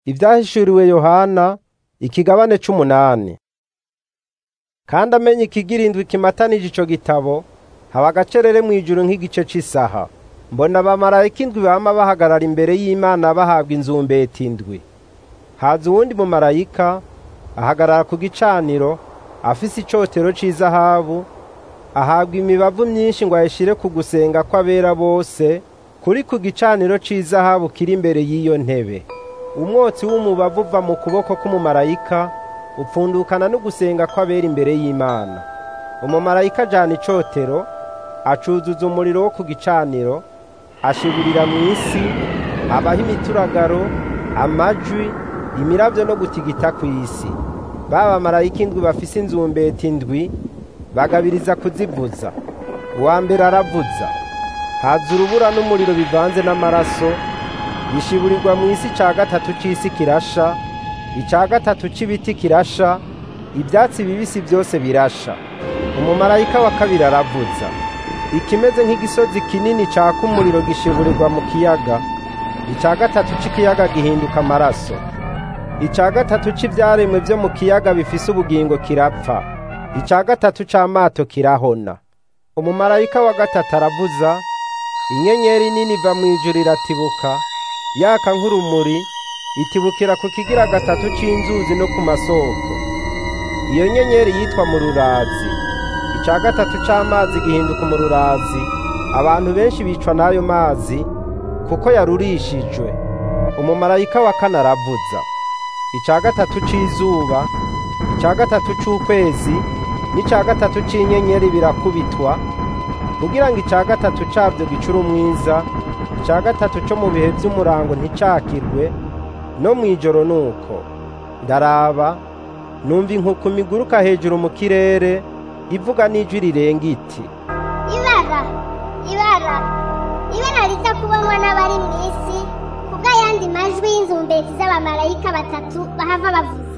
Ivyahishuriwe Yohana ikigabane c'umunani. Kandi amenye ikigira indwi kimatanije ico gitabo, haba agacerere mw'ijuru nk'igice c'isaha. Mbona abamarayika indwi bama bahagarara imbere y'Imana bahabwa inzumbeti indwi. Haza uwundi mumarayika ahagarara ku gicaniro afise icotero c'izahabu, ahabwa imibavu myinshi ngo ayishire ku gusenga kw'abera bose kuri ku gicaniro c'izahabu kiri imbere y'iyo ntebe. Umwotsi w'umubavu uva mu kuboko k'umumarayika upfundukana no gusenga kw'abera imbere y'Imana. Umumarayika ajana icotero, acuzuza umuriro wo ku gicaniro, ashiburira mw'isi, habaho imituragaro, amajwi, imiravyo no gutigita kw'isi. Ba bamarayika indwi bafise inzumbeti indwi bagabiriza kuzivuza. Uwa mbere aravuza. Haza urubura n'umuriro bivanze n'amaraso, bishiburirwa mw'isi ica gatatu c'isi kirasha, ica gatatu c'ibiti kirasha, ivyatsi bibisi vyose birasha. Umumarayika wa kabiri aravuza. Ikimeze nk'igisozi kinini caka umuriro gishiburirwa mu kiyaga, ica gatatu c'ikiyaga gihinduka amaraso. Ica gatatu c'ivyaremwe vyo mu kiyaga bifise ubugingo kirapfa. Ica gatatu c'amato kirahona. Umumarayika wa gatatu aravuza, inyenyeri nini iva mw'ijuru iratibuka, yaka nk'urumuri, itibukira ku kigira gatatu c'inzuzi no ku masoko. Iyo nyenyeri yitwa Mururazi. Ica gatatu c'amazi gihinduka umururazi, abantu benshi bicwa n'ayo mazi, kuko yarurishijwe. Umumarayika wa kane aravuza. Ica gatatu c'izuba, ica gatatu c'ukwezi, n'ica gatatu c'inyenyeri birakubitwa, kugira ngo ica gatatu cavyo gicure umwiza, ica gatatu co mu bihe vy'umurango nticakirwe, no mw'ijoro nuko. Ndaraba, numva inkukuma iguruka hejuru mu kirere, ivuga n'ijwi rirenga iti, ibara ibara ibara riza kubonwa n'abari mw'isi kubw'ayandi majwi y'inzumbeti z'abamarayika batatu bahava bavuza